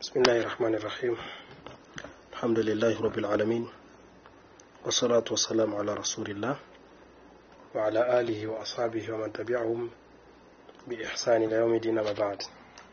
بسم الله الرحمن الرحيم الحمد لله رب العالمين والصلاة والسلام على رسول الله وعلى آله وأصحابه ومن تبعهم بإحسان إلى يوم الدين ما بعد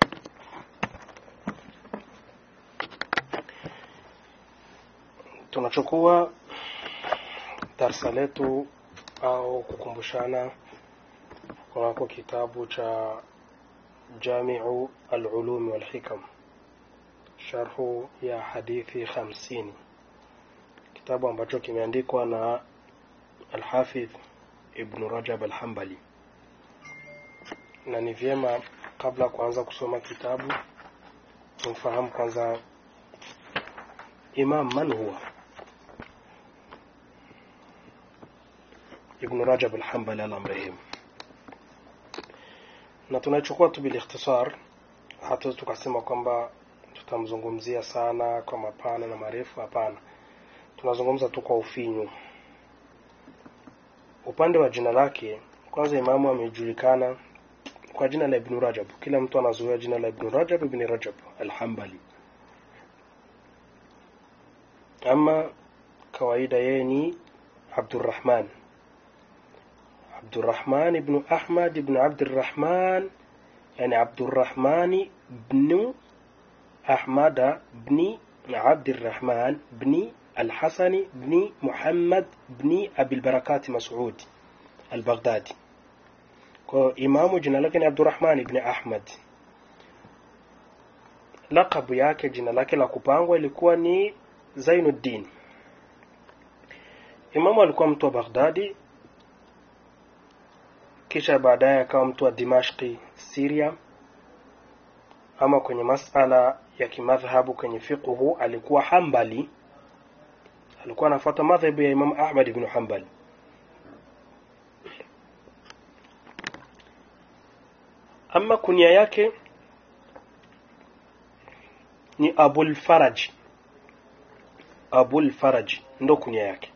tunachukua darsa letu au kukumbushana kunako kitabu cha jamiu alulumi walhikam sharhu ya hadithi hamsini kitabu ambacho kimeandikwa na alhafidh ibnu rajab alhambali na ni vyema kabla ya kuanza kusoma kitabu tumfahamu kwanza imam man huwa ibnu rajab alhambali alamrehemu na tunachukua tu bilikhtisar hatuwezi tukasema kwamba tutamzungumzia sana kwa mapana na marefu hapana tunazungumza tu kwa ufinyu upande wa jina lake kwanza imamu amejulikana kwa jina la ibnu rajab kila mtu anazoea jina la ibnu rajab ibni rajab alhambali ama kawaida yeye ni abdurrahman abdurrahman ibnu ahmad ibnu abdirrahman yani abdurrahmani bnu أحمد بن عبد الرحمن بن الحسن بن محمد بن أبي البركات مسعود البغدادي إمام جنا لكن عبد الرحمن بن أحمد lakabu yake jina lake la kupangwa ilikuwa ni zainuddin imamu alikuwa mtu wa baghdadi kisha baadaye akawa mtu wa dimashki siria ama kwenye masala ya kimadhhabu kwenye fiqhu alikuwa hambali alikuwa anafuata madhhabu ya Imam Ahmad ibn Hanbal ama kunia yake ni Abul Faraj Abul Faraj ndo kunia yake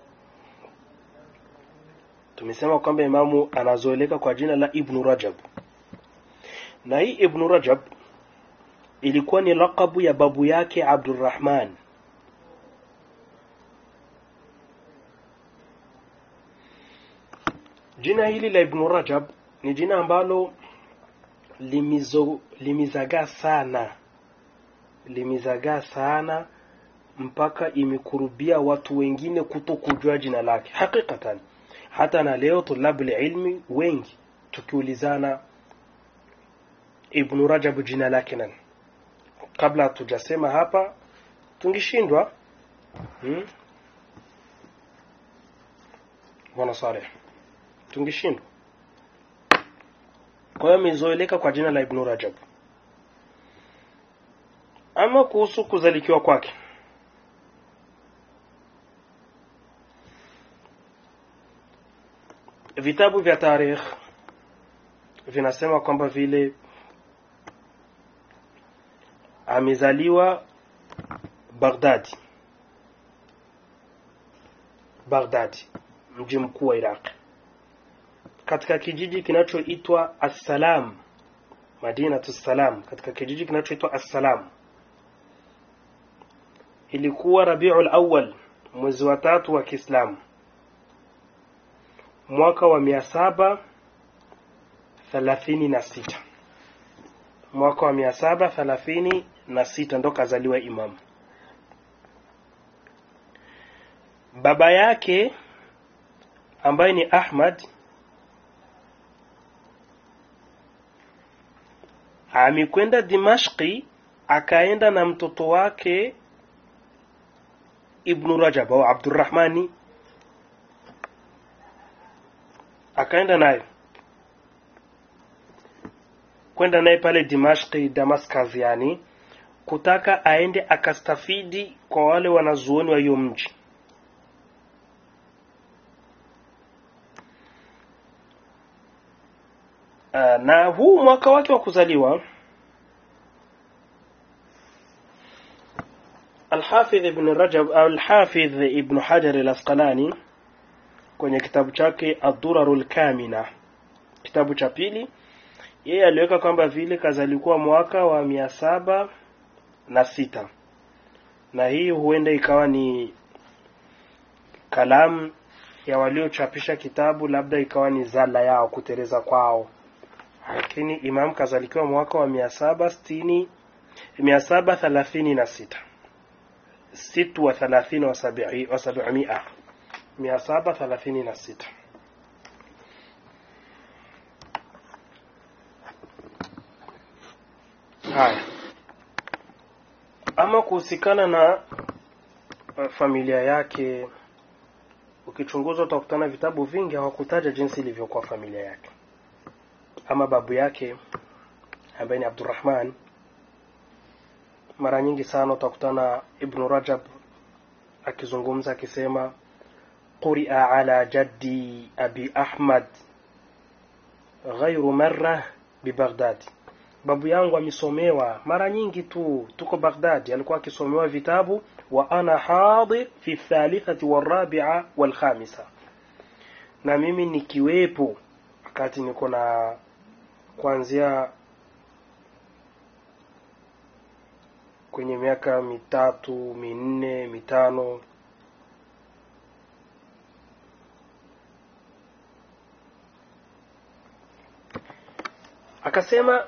tumesema kwamba imamu anazoeleka kwa jina la Ibn Rajab na hii Ibn Rajab ilikuwa ni lakabu ya babu yake Abdurrahman jina hili la Ibn Rajab ni jina ambalo limizo, limizagaa sana limizagaa sana mpaka imekurubia watu wengine kuto kujua jina lake hakikatan hata na leo tulabu ilmi wengi tukiulizana Ibn Rajab jina lake nani kabla hatujasema hapa tungeshindwa hmm? bwana Saleh tungeshindwa kwa hiyo amezoeleka kwa jina la Ibn Rajab ama kuhusu kuzalikiwa kwake vitabu vya tarikh vinasema kwamba vile amezaliwa Baghdadi Baghdadi mji mkuu wa Iraq katika kijiji kinachoitwa Assalam Madinatu Salam katika kijiji kinachoitwa Assalam ilikuwa Rabiul Awwal mwezi wa tatu wa Kiislamu mwaka wa mia saba thelathini na sita mwaka wa mia saba thelathini na sita ndo kazaliwa imamu baba yake ambaye ni ahmad amekwenda dimashki akaenda na mtoto wake ibnu rajab au abdurrahmani akaenda naye kwenda naye pale dimashki damascus yani kutaka aende akastafidi kwa wale wanazuoni wa hiyo mji na huu mwaka wake wa kuzaliwa alhafidh ibn rajab au alhafidh ibn hajar al-asqalani kwenye kitabu chake ad-durarul kamina kitabu cha pili yeye aliweka kwamba vile kazalikuwa mwaka wa mia saba na sita na hii huenda ikawa ni kalamu ya waliochapisha kitabu labda ikawa ni zala yao kuteleza kwao lakini imam kazalikiwa mwaka wa mia saba sitini mia saba thelathini na sita situ wa thelathini wa sabii wa sabimia mia saba thelathini na sita haya ama kuhusikana na uh, familia yake ukichunguza utakutana vitabu vingi hawakutaja jinsi ilivyokuwa familia yake ama babu yake ambaye ni abdurrahman mara nyingi sana utakutana ibnu rajab akizungumza akisema quria ala jaddi abi ahmad ghairu marra bibaghdadi babu yangu amesomewa mara nyingi tu tuko baghdadi alikuwa akisomewa vitabu wa ana hadir fi thalithati warabia walkhamisa na mimi nikiwepo wakati niko na kuanzia kwenye miaka mitatu minne mitano akasema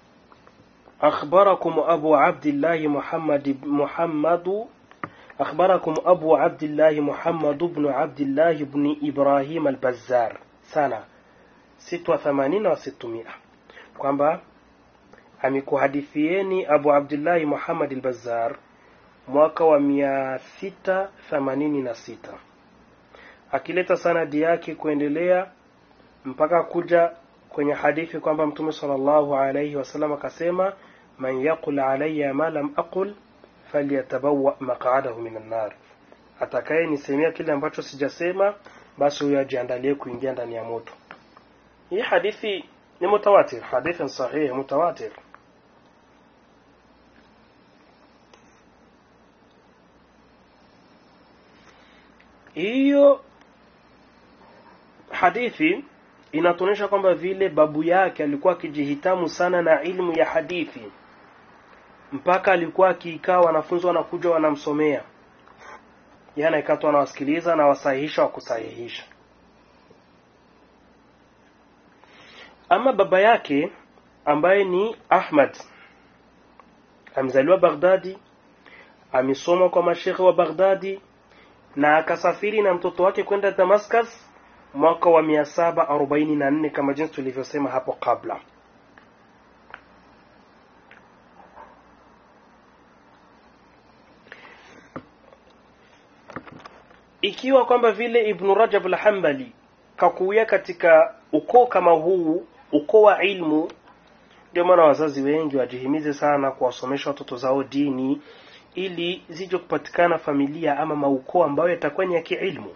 أخبركم أبو عبد الله محمد محمد أخبركم أبو عبد الله محمد بن عبد الله بن إبراهيم البزار سنة ست وثمانين وستمائة kwamba amekuhadithieni abu abdillahi muhammad albazar mwaka wa mia sita themanini na sita akileta sanadi yake kuendelea mpaka kuja kwenye hadithi kwamba mtume sallallahu alayhi wasallam akasema man yaqul alayya ma lam aqul falyatabawa maq'adahu minan nar atakaye nisemea kile ambacho sijasema basi huyo ajiandalie kuingia ndani ya moto hii hadithi ni mutawatir hadithi sahihi mutawatir hiyo hadithi inatuonyesha kwamba vile babu yake alikuwa akijihitamu sana na ilmu ya hadithi mpaka alikuwa akiikaa wanafunzi wanakuja wanamsomea yana ikatu anawasikiliza na wasahihisha wa kusahihisha ama baba yake ambaye ni ahmad amezaliwa baghdadi amesoma kwa mashekhe wa baghdadi na akasafiri na mtoto wake kwenda damascus mwaka wa 744 kama jinsi tulivyosema hapo kabla ikiwa kwamba vile ibnu rajab al-hambali kakuya katika ukoo kama huu ukoo wa ilmu ndio maana wazazi wengi wajihimize sana kuwasomesha watoto zao dini ili zije kupatikana familia ama maukoo ambayo yatakuwa ni ya kiilmu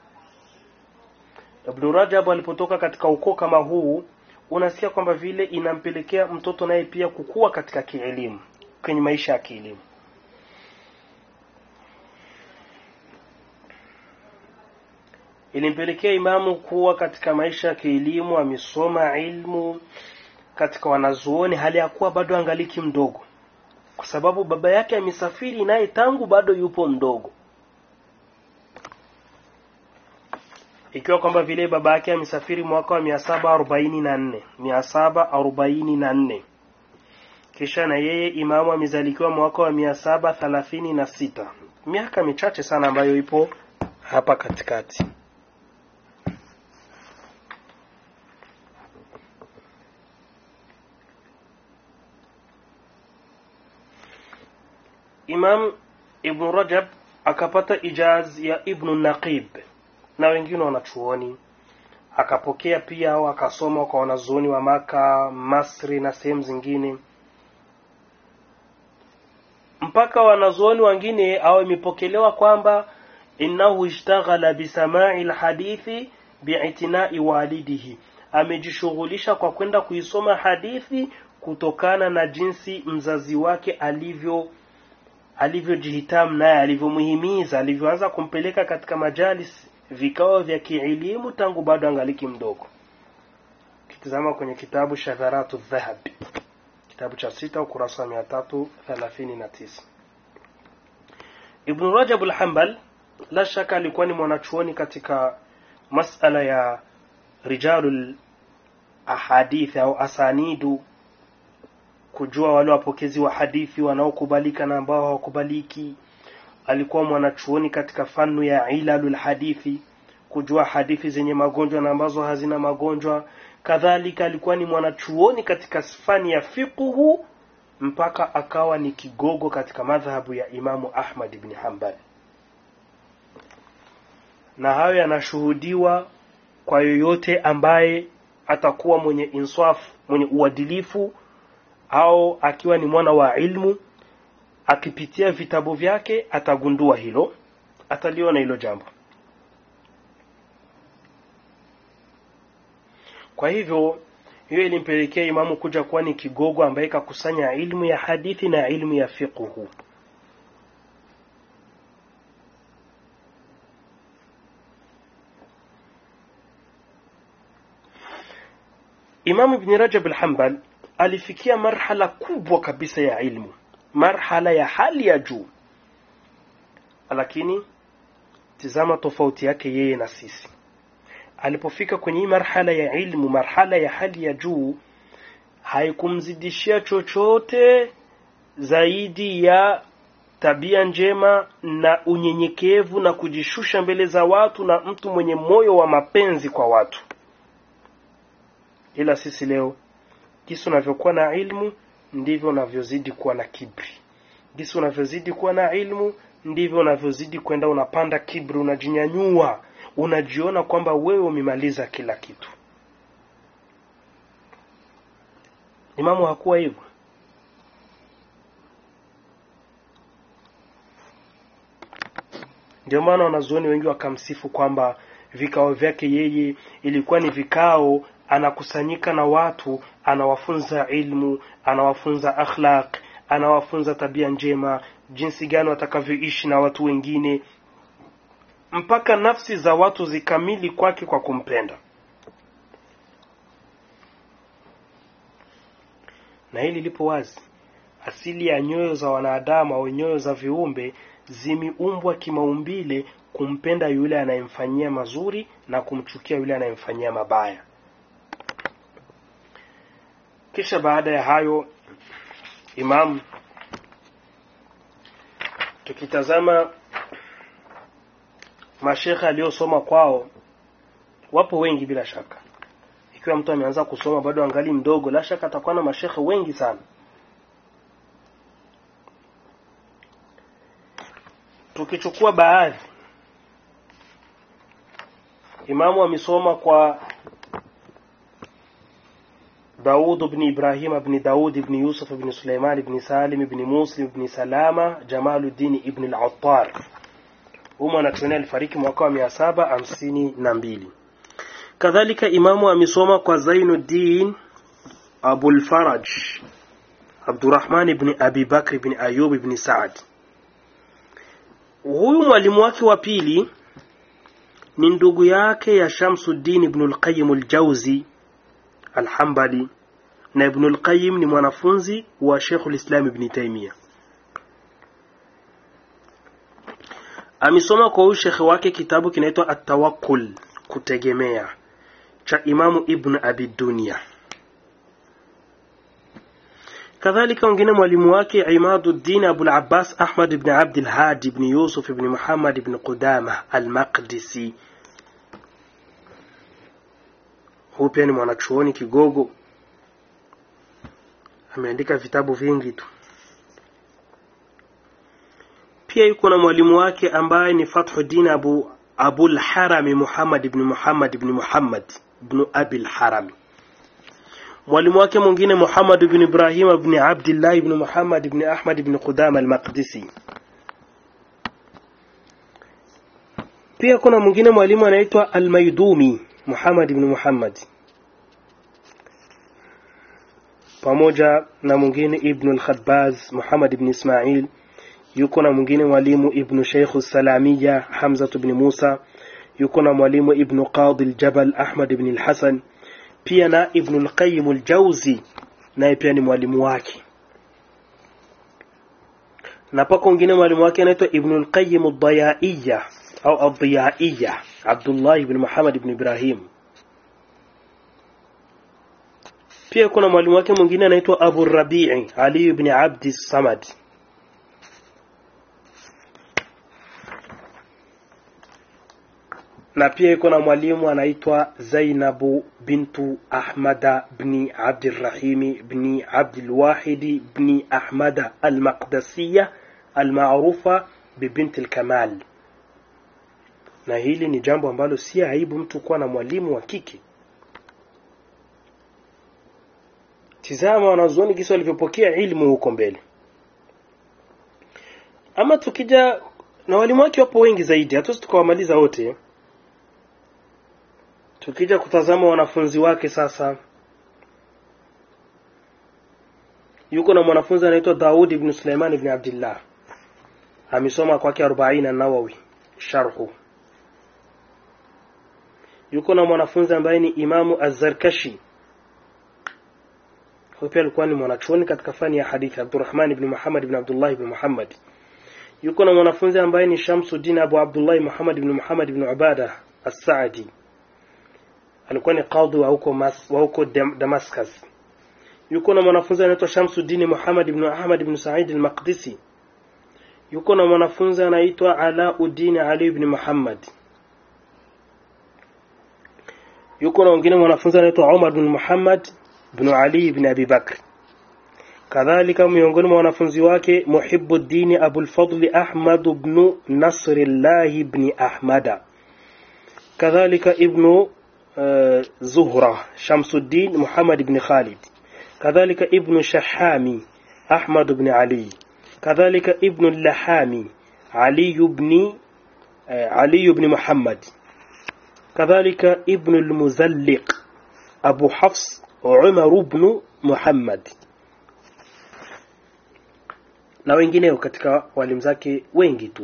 Ibn Rajab alipotoka katika ukoo kama huu unasikia kwamba vile inampelekea mtoto naye pia kukua katika kielimu kwenye maisha ya kielimu ilimpelekea imamu kuwa katika maisha ya kielimu amesoma ilmu katika wanazuoni hali ya kuwa bado angaliki mdogo kwa sababu baba yake amesafiri naye tangu bado yupo mdogo ikiwa kwamba vile baba yake amesafiri mwaka wa mia saba arobaini na nne mia saba arobaini na nne kisha na yeye imamu amezalikiwa mwaka wa mia saba thelathini na sita miaka michache sana ambayo ipo hapa katikati imam ibnu rajab akapata ijaz ya ibnu naqib na wengine wanachuoni akapokea pia au akasoma kwa wanazuoni wa maka masri na sehemu zingine mpaka wanazuoni wengine au imepokelewa kwamba innahu ishtaghala bisamai lhadithi biitinai walidihi amejishughulisha kwa kwenda kuisoma hadithi kutokana na jinsi mzazi wake alivyo alivyojihitamu naye alivyomuhimiza alivyoanza kumpeleka katika majalis vikao vya kielimu tangu bado angaliki mdogo kitizama kwenye kitabu shadharatu dhahab kitabu cha sita ukurasa wa mia tatu thelathini na tisa ibnu rajab lhambal la shaka alikuwa ni mwanachuoni katika masala ya rijalu ahadithi au asanidu kujua wale wapokezi wa hadithi wanaokubalika na ambao hawakubaliki alikuwa mwanachuoni katika fanu ya ilalul hadithi kujua hadithi zenye magonjwa na ambazo hazina magonjwa kadhalika alikuwa ni mwanachuoni katika fani ya fiqhu mpaka akawa ni kigogo katika madhhabu ya imamu ahmad ibni hambal na hayo yanashuhudiwa kwa yoyote ambaye atakuwa mwenye insaf mwenye uadilifu au akiwa ni mwana wa ilmu akipitia vitabu vyake atagundua hilo ataliona hilo jambo kwa hivyo hiyo ilimpelekea imamu kuja kuwa ni kigogo ambaye kakusanya ilmu ya hadithi na ilmu ya fiqhu imamu ibni rajab alhambal alifikia marhala kubwa kabisa ya ilmu marhala ya hali ya juu lakini tizama tofauti yake yeye na sisi alipofika kwenye hii marhala ya ilmu marhala ya hali ya juu haikumzidishia chochote zaidi ya tabia njema na unyenyekevu na kujishusha mbele za watu na mtu mwenye moyo wa mapenzi kwa watu ila sisi leo jinsi unavyokuwa na ilmu ndivyo unavyozidi kuwa na kibri jinsi unavyozidi kuwa na ilmu ndivyo unavyozidi kwenda unapanda kibri unajinyanyua unajiona kwamba wewe umemaliza kila kitu imamu hakuwa hivyo ndio maana wanazuoni wengi wakamsifu kwamba vikao vyake yeye ilikuwa ni vikao anakusanyika na watu anawafunza ilmu anawafunza akhlaq anawafunza tabia njema jinsi gani watakavyoishi na watu wengine mpaka nafsi za watu zikamili kwake kwa kumpenda na hili lipo wazi asili ya nyoyo za wanadamu au nyoyo za viumbe zimeumbwa kimaumbile kumpenda yule anayemfanyia mazuri na kumchukia yule anayemfanyia mabaya kisha baada ya hayo imam tukitazama mashekhe aliyosoma kwao wapo wengi bila shaka ikiwa mtu ameanza kusoma bado angali mdogo la shaka atakuwa na mashekhe wengi sana tukichukua baadhi imamu amesoma kwa داود بن إبراهيم بن داود بن يوسف بن سليمان بن سالم بن مسلم بن سلامة جمال الدين ابن العطار humo anatusomea alifariki mwaka wa mia saba hamsini na mbili kadhalika imamu amesoma kwa zainuddin abulfaraj abdurahman ibni abi bakri ibni ayub ibni saad huyu mwalimu wake wa pili ni ndugu yake ya shamsuddin ibnu lqayim ljauzi alhambali na ibnu lqayim ni mwanafunzi wa shekhu lislam ibni taimia amesoma kwa huyu shekhe wake kitabu kinaitwa atawakul kutegemea cha imamu ibn abi dunia kadhalika wengine mwalimu wake imaduddin abul abbas ahmad ibn abd lhadi ibn yusuf ibn muhammad ibn qudama almaqdisi huu pia ni mwanachuoni kigogo ameandika vitabu vingi tu pia yuko na mwalimu wake ambaye ni Fathuddin Abu Abul Harami Muhammad ibn Muhammad ibn Muhammad ibn Abil Harami. Mwalimu wake mwingine Muhammad ibn Ibrahim ibn Abdullah ibn Muhammad ibn Ahmad ibn Qudama al-Maqdisi. Pia kuna mwingine mwalimu anaitwa Al-Maidumi Muhammad ibn Muhammad pamoja na mwingine Ibn al-Khabbaz Muhammad ibn Ismail yuko na mwingine mwalimu ibnu sheikhu salamiya hamzatu bni musa yuko na mwalimu ibnu qadi ljabal ahmad bni lhasan pia na ibnu lqayim ljauzi naye pia ni mwalimu wake na pako wengine mwalimu wake anaitwa Ibn al-Qayyim ad-Dayaiya au ad-Diyaiya Abdullah ibn Muhammad ibn Ibrahim pia kuna mwalimu wake mwingine anaitwa Abu Rabi'i Ali ibn Abd Samad na pia iko na mwalimu anaitwa Zainabu bintu Ahmada bni Abdirrahimi bni Abdilwahidi bni Ahmada Almaqdasiya almaarufa bibinti Alkamal. Na hili ni jambo ambalo si aibu mtu kuwa na mwalimu wa kike. Tizama wanazuoni kisa walivyopokea ilmu huko mbele. Ama tukija na walimu wake wapo wengi zaidi, hatuwezi tukawamaliza wote tukija kutazama wanafunzi wake sasa yuko na mwanafunzi anaitwa Daud ibn Sulaiman ibn Abdullah amesoma kwake 40 Nawawi sharhu yuko na mwanafunzi ambaye ni Imamu Az-Zarkashi huyo pia alikuwa ni mwanachuoni katika fani ya hadithi Abdurrahman ibn Muhammad ibn Abdullah ibn Muhammad yuko na mwanafunzi ambaye ni Shamsuddin Abu Abdullah Muhammad ibn Muhammad ibn Ubada As-Saadi alikuwa ni kadhi wa huko Mas, wa huko Damascus. Yuko na mwanafunzi anaitwa Shamsuddin Muhammad ibn Ahmad ibn Sa'id al-Maqdisi. Yuko na mwanafunzi anaitwa Alauddin Ali ibn Muhammad. Yuko na wengine mwanafunzi anaitwa Umar ibn Muhammad ibn Ali ibn Abi Bakr. kadhalika miongoni mwa wanafunzi wake Muhibbuddin Abul Fadl Ahmad ibn Nasrillah ibn Ahmada kadhalika ibn زهرة شمس الدين محمد بن خالد كذلك ابن شحامي أحمد بن علي كذلك ابن اللحامي علي بن علي بن محمد كذلك ابن المزلق أبو حفص عمر بن محمد na wengineo katika walimu zake wengi tu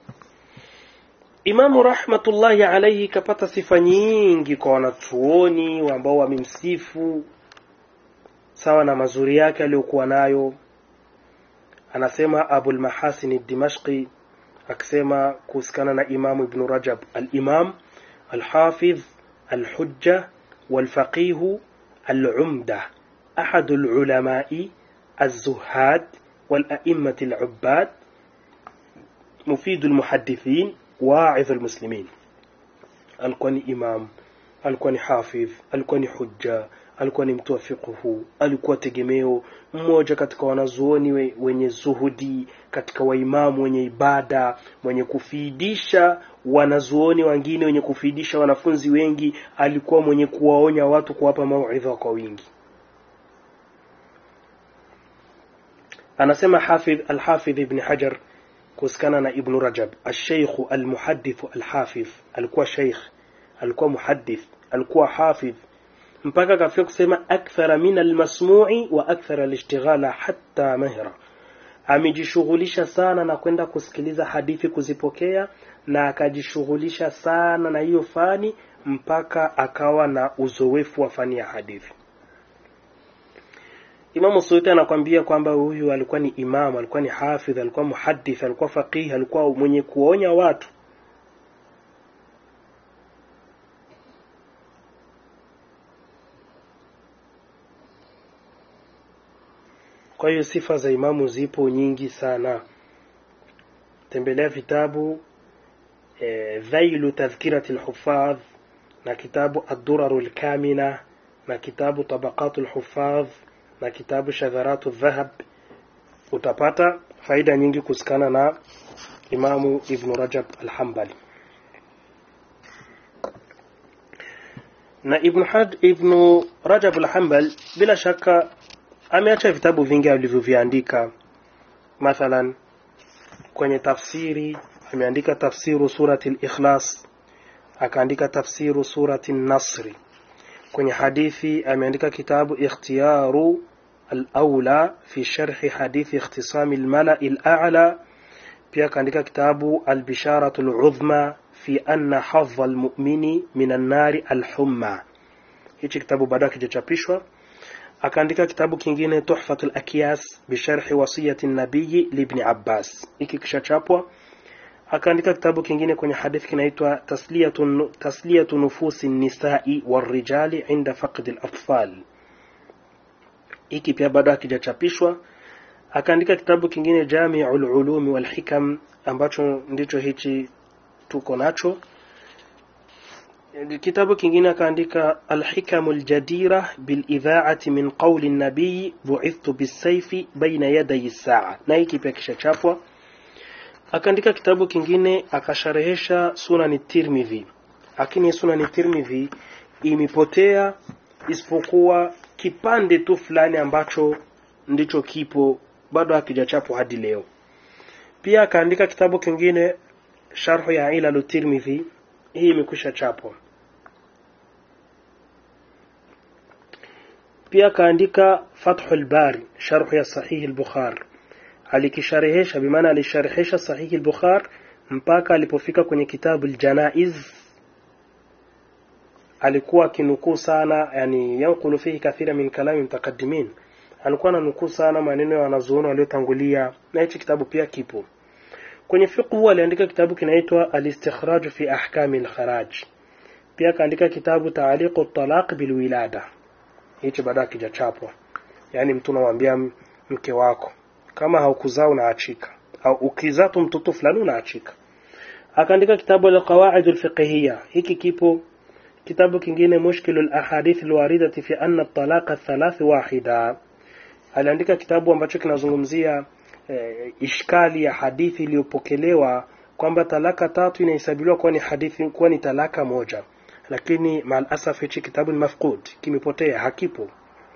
Imamu rahmatullahi alaihi kapata sifa nyingi kwa wanachuoni ambao wamemsifu sawa na mazuri yake aliyokuwa nayo. Anasema Abul Mahasin Dimashqi akisema kuhusikana na Imamu Ibn Rajab, al-Imam al-Hafidh al-Hujja wal-Faqih al-Umda أحد العلماء الزهاد والأئمة العباد مفيد المحدثين واعظ المسلمين alikuwa ni imam alikuwa ni hafidh alikuwa ni hujja alikuwa ni mtu wa fiqhu alikuwa tegemeo mmoja katika wanazuoni we, wenye zuhudi katika waimamu wenye ibada mwenye kufiidisha wanazuoni wengine wenye kufiidisha wanafunzi wengi alikuwa mwenye kuwaonya watu kuwapa mauidha kwa wingi anasema hafidh alhafidh ibn hajar kuhusikana na Ibn Rajab alsheikhu almuhadithu alhafidh alikuwa sheikh alikuwa muhadith alikuwa hafidh mpaka akafika kusema akthara min almasmu'i wa akthara alishtighala hatta mahra amejishughulisha sana na kwenda kusikiliza hadithi kuzipokea na akajishughulisha sana na hiyo fani mpaka akawa na uzoefu wa fani ya hadithi Imamu Suyuti anakwambia kwamba huyu alikuwa ni imamu, alikuwa ni hafidh, alikuwa muhadith, alikuwa faqih, alikuwa mwenye kuonya watu. Kwa hiyo sifa za imamu zipo nyingi sana. Tembelea vitabu e, Dhailu Tadhkirati Lhufadh na kitabu Adduraru Lkamina na kitabu Tabaqatu Lhufadh na kitabu Shadharatu Dhahab utapata faida nyingi kusikana na Imamu Ibn Rajab Al-Hanbali. Na Ibn Had Ibn Rajab Al-Hanbal bila shaka ameacha vitabu vingi alivyoviandika. Mathalan kwenye tafsiri ameandika tafsiru surati al-Ikhlas, akaandika tafsiru surati an-Nasri. Kwenye hadithi ameandika kitabu Ikhtiyaru الأولى في شرح حديث اختصام الملأ الأعلى pia kaandika kitabu البشارة العظمى في أن حظ المؤمن من النار الحمى hichi kitabu bado hakijachapishwa akaandika kitabu kingine tuhfatul akyas bisharhi wasiyati nabiyi libni abbas hiki kishachapwa akaandika kitabu kingine kwenye hadithi kinaitwa tasliyatu, tasliyatu nufusi nisai warijali inda faqdi latfal hiki pia bado hakijachapishwa akaandika kitabu kingine jamiu lulumi walhikam ambacho ndicho hichi tuko nacho kitabu kingine akaandika alhikamu ljadira bilidhaati min qauli nabiyi buithtu bisaifi baina yadai saa na hiki pia kishachapwa akaandika kitabu kingine akasharehesha sunani tirmidhi lakini sunani tirmidhi imepotea isipokuwa kipande tu fulani ambacho ndicho kipo bado hakijachapwa hadi leo pia akaandika kitabu kingine sharhu ya ilalu tirmidhi hii imekwisha chapwa pia akaandika fathul bari sharhu ya sahihi al-bukhari alikisharehesha bimaana alisharehesha sahihi al-bukhari mpaka alipofika kwenye kitabu al-janaiz alikuwa akinukuu sana yani yankulu fihi kathira min kalami mutaqaddimin alikuwa ananukuu sana maneno ya wanazuoni waliotangulia na hichi kitabu pia kipo kwenye fiqhu aliandika kitabu kinaitwa al-istikhraj fi ahkami al-kharaj pia akaandika kitabu taaliqu at-talaq bilwilada hicho bado hakijachapwa yani mtu unamwambia mke wako kama haukuzaa unaachika au ukizaa tu mtoto fulani unaachika akaandika kitabu al-qawaid al-fiqhiyya hiki kipo kitabu kingine mushkilu al-ahadith al-waridati fi anna at-talaqa thalath wahida aliandika kitabu ambacho kinazungumzia eh, ishkali ya hadithi iliyopokelewa kwamba talaka tatu inahesabiliwa kuwa ni hadithi kuwa ni talaka moja lakini maalasaf hichi kitabu ni mafqud kimepotea hakipo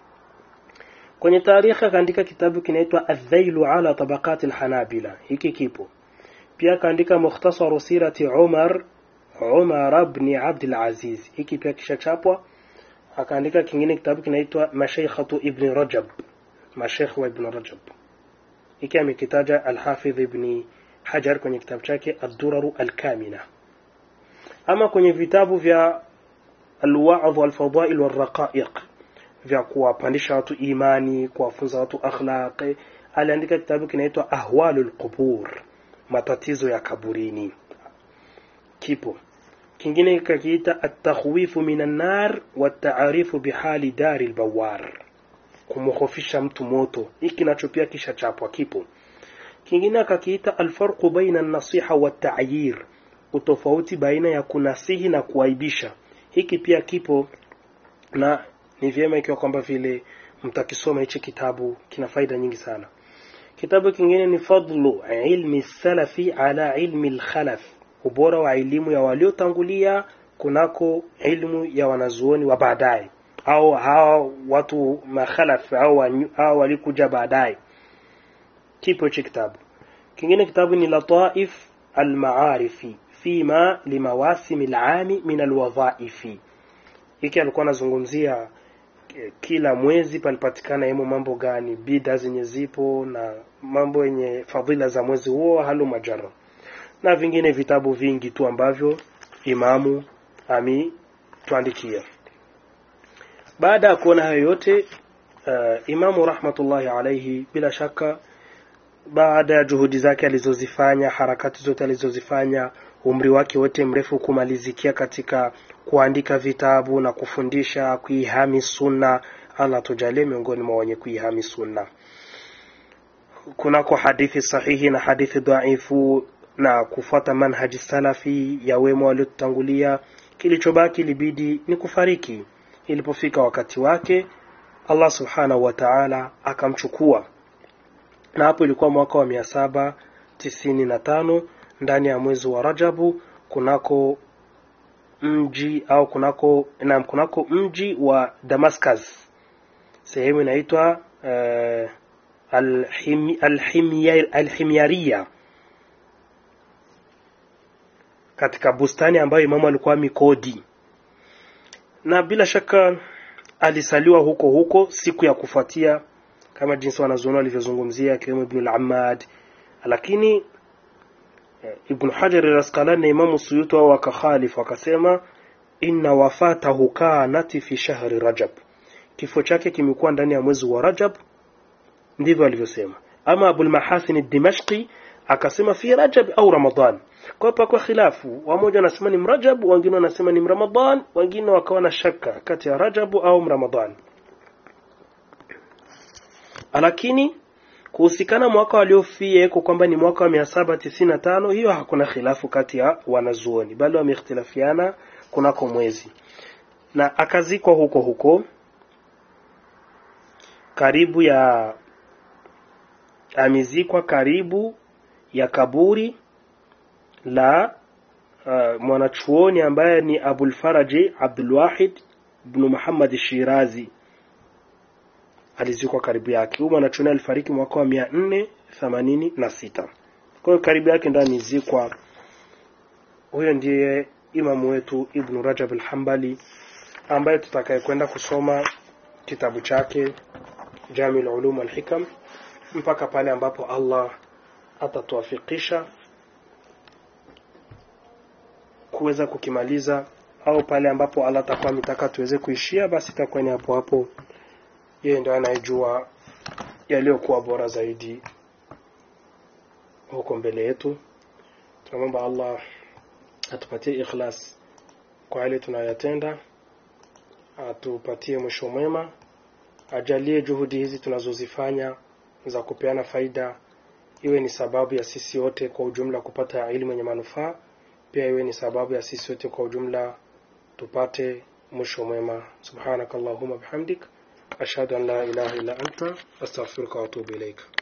kwenye taarikhi akaandika kitabu kinaitwa adhailu ala tabaqati alhanabila hiki kipo pia akaandika mukhtasaru sirati umar umar ibn abd alaziz hiki pia kishachapwa akaandika kingine kitabu kinaitwa mashaykhatu ibn rajab mashaykh wa ibn rajab hiki amekitaja alhafidh ibn hajar kwenye kitabu chake ad-duraru al-kamina ama kwenye vitabu vya alwaadh walfadail walraqaiq vya kuwapandisha watu imani kuwafunza watu akhlaqi aliandika kitabu kinaitwa ahwalul qubur matatizo ya kaburini kipo kingine kakiita atakhwifu minan nar wataarifu bihali dari lbawar kumhofisha mtu moto hiki nacho pia kisha chapwa kipo kingine akakiita alfarqu baina an-nasiha wat-ta'yir utofauti baina ya kunasihi na kuaibisha hiki pia kipo na ni vyema ikiwa kwamba vile mtakisoma hichi kitabu kina faida nyingi sana kitabu kingine ni fadlu ilmi salafi ala ilmi alkhalaf ubora wa elimu ya waliotangulia kunako ilmu ya wanazuoni wa baadaye au hawa watu makhalaf au au walikuja baadaye kipo hichi kitabu kingine kitabu ni lataif almaarifi fima limawasimi alami min alwadhaifi hiki alikuwa anazungumzia kila mwezi palipatikana yemo mambo gani bida zenye zipo na mambo yenye fadhila za mwezi huo halu majara na vingine vitabu vingi tu ambavyo imamu ametuandikia baada ya kuona hayo yote uh, imamu rahmatullahi alaihi bila shaka baada ya juhudi zake alizozifanya harakati zote alizozifanya umri wake wote mrefu kumalizikia katika kuandika vitabu na kufundisha kuihami sunna allah tujalie miongoni mwa wenye kuihami sunna kunako hadithi sahihi na hadithi dhaifu na kufuata manhaji salafi ya wema waliotutangulia kilichobaki libidi ni kufariki ilipofika wakati wake allah subhanahu wa taala akamchukua na hapo ilikuwa mwaka wa mia saba tisini na tano ndani ya mwezi wa rajabu kunako mji au kunako na kunako mji wa damascus sehemu inaitwa uh, alhimi, alhimya, alhimyaria katika bustani ambayo imamu alikuwa mikodi na bila shaka alisaliwa huko huko siku ya kufuatia kama jinsi wanazuoni walivyozungumzia akiwemo ibn al-ammad lakini ibn hajar al-asqalani na imamu suyuti wao wakakhalif wakasema inna wafatahu kanat fi shahri rajab kifo chake kimekuwa ndani ya mwezi wa Rajab ndivyo alivyosema ama Abul Mahasin Dimashqi akasema fi Rajab au Ramadhan kwa hapa kwa khilafu wamoja wanasema ni Mrajab wengine wanasema ni Ramadhan wengine wakawa na shaka kati ya Rajab au Ramadhan lakini kuhusikana mwaka waliofia iko kwamba ni mwaka wa 795 hiyo hakuna khilafu kati ya wanazuoni bali wameikhtilafiana kunako mwezi na akazikwa huko huko karibu ya amezikwa karibu ya kaburi la uh, mwanachuoni ambaye ni Abul Faraji Abdul Wahid ibn Muhammad Shirazi alizikwa karibu yake. Huyu mwanachuoni alifariki mwaka wa 486. Kwa hiyo karibu yake ndo amezikwa. Huyo ndiye imamu wetu Ibn Rajab al-Hanbali ambaye tutakayekwenda kusoma kitabu chake Jamiul Ulum al-Hikam mpaka pale ambapo Allah atatuafikisha kuweza kukimaliza au pale ambapo Allah atakuwa ametaka tuweze kuishia basi itakuwa ni hapo hapo yeye ndio anayejua yaliyokuwa bora zaidi huko mbele yetu tunamwomba Allah atupatie ikhlas kwa yale tunayotenda atupatie mwisho mwema ajalie juhudi hizi tunazozifanya za kupeana faida iwe ni sababu ya sisi wote kwa ujumla kupata elimu yenye manufaa pia iwe ni sababu ya sisi wote kwa ujumla tupate mwisho mwema subhanakallahumma bihamdik ashhadu an la ilaha illa anta astaghfiruka wa atubu ilaik